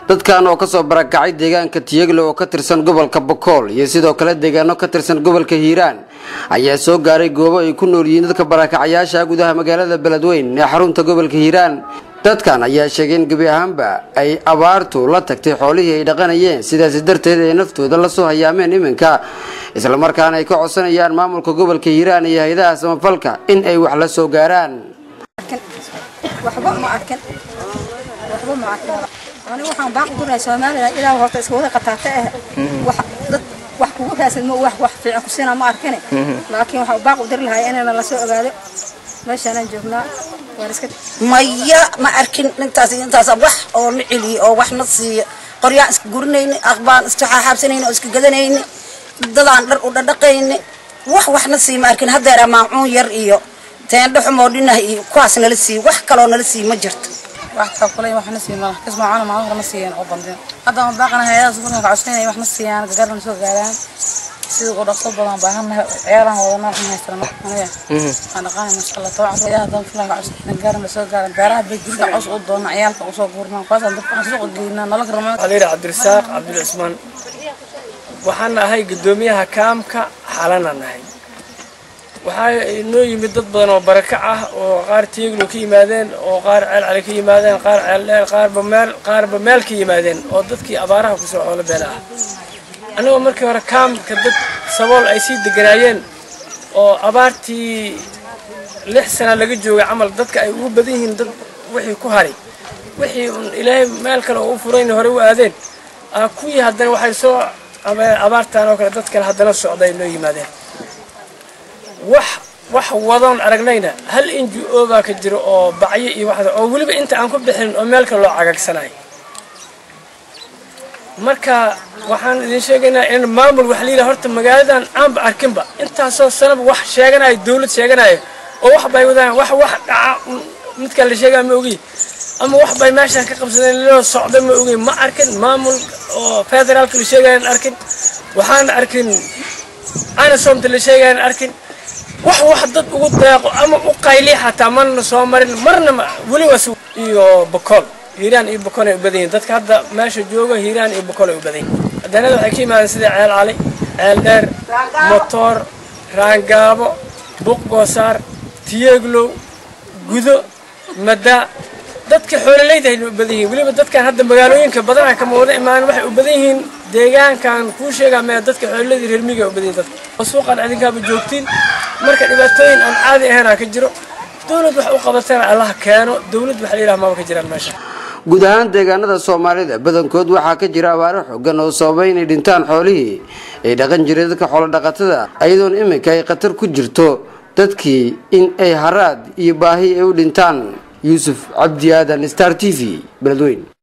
dadkan oo kasoo barakacay deegaanka tiyeglo oo ka tirsan gobolka bokool iyo sidoo kale deegaano ka tirsan gobolka hiiraan ayaa soo gaaray goobo ay ku nool yihiin dadka barakacayaasha gudaha magaalada beledweyn ee xarunta gobolka hiiraan dadkan ayaa sheegay in gebi ahaanba ay abaartu la tagtay xoolihii ay dhaqanayeen sidaasi darteed ay naftooda lasoo hayaameen iminka islamarkaana ay ka codsanayaan maamulka gobolka hiiraan iyo hay-adaha samafalka in ay wax la soo gaaraan waxba ma arkin waxba ma arkin ani waxaan baaq gurahay Soomaaliya ilaa horta isku wada qataata ah wax dad wax kugu raasad ma wax wax fiican ku siinaa ma arkin laakiin waxa baaq u dir lahay inaan la soo ogaado meeshaan joognaa waan iska maya ma arkin intaas intaas wax oo la celiyo oo wax na siiya qoryaan iska gurinayni aqbaan iska xaabsanayni oo iska gadanayni dadaan dhar u dhadhaqayni wax wax na siiya ma arkin haddeer maacuun yar iyo teendho xumoo dhinaha iyo kuwaas nala siiya wax kaloo nala siiya ma jirto wax ka kulay wax na siiyo malaha kisma caana maalin hore ma siiyeen oo bandin hadda aan baaqana hay'adaha suuqna ka codsanaya wax na siiyaan gagarna soo gaaraan sida uu dhaqso badan baahanahay ciyaarahan wadana waxaan haysana aniga aan dhaqaanay masha Allah tabac hay'adaha dan fulan ka codsanaya gaarna soo gaaran beeraha bay jirka cos u doona ciyaalka u soo guurnaa kuwaas aan dadka suuqa geynaa nolol rama Xaliir Cabdirasaaq Cabdul Cismaan waxaan ahay gudoomiyaha kaamka xalana nahay waxaa inoo yimid dad badan oo barakac ah oo qaar tiiglo ka yimaadeen oo qaar ceel cali ka yimaadeen qaar ceel dheer qaarba meel qaarba meel ka yimaadeen oo dadkii abaaraha kusoo xoolo beela ah anigoo markii hore kaamka dad sabool ay sii deganaayeen oo abaartii lix sana laga joogay camal dadka ay ugu badan yihiin dad wixii ku haray wixii un ilaahay meel kale oo u furayn hore u aadeen kuwii haddana waxay soo abaartaan oo kale dad kale haddana socday noo yimaadeen wax wax wadoon aragnayna hal n g o baa ka jiro oo bacyo iyo wax oo weliba inta aan ku bixin oo meel kale loo cagagsanayo marka waxaan idin sheegaynaa in maamul wax liila horta magaaladan aanba arkinba intaasoo sanaba wax sheeganayo dawlad sheeganayo oo wax bay wadaan wax wax dhaca midkaa la sheegaa ma ogi ama wax bay meeshaan ka qabsadeen loo socda ma ogi ma arkin maamul oo federaalka la sheegayaan arkin waxaan arkin anasomta la sheegayaan arkin wax wax dad ugu deeqo ama u qayli xataa marna soo marin marna weli was iyo bokool hiiraan iyo bokool ay u badan yihiin dadka hadda meesha jooga hiiraan iyo bokool ay u badan yihiin hadanada waxay ka yimaadeen sida ceel cali ceel dheer motoor raangaabo buq goosaar tiyeeglow gudo madaa dadka xoololeyda ay u badan yihiin weliba dadkan hadda magaalooyinka badanaa kama wada imaan waxay u badan yihiin deegaankan kuu sheegaa mee dadka xoololeyda reer miyiga u badan yihiin dadka suuqan adinkaaba joogtiin marka dhibaatooyin aan caadi ahaynaa ka jiro dawlad wax u qabatana allah keeno dawlad waxa la yidhaha maba ka jiraan meesha guud ahaan deegaanada soomaalida badankood waxaa ka jira abaaro xooggan oo sababay inay dhintaan xoolihii ay dhaqan jireen dadka xoolo dhaqatada iyadoon iminka ay khatar ku jirto dadkii in ay haraad iyo baahi ay u dhintaan yuusuf cabdi aadan star t v beledweyn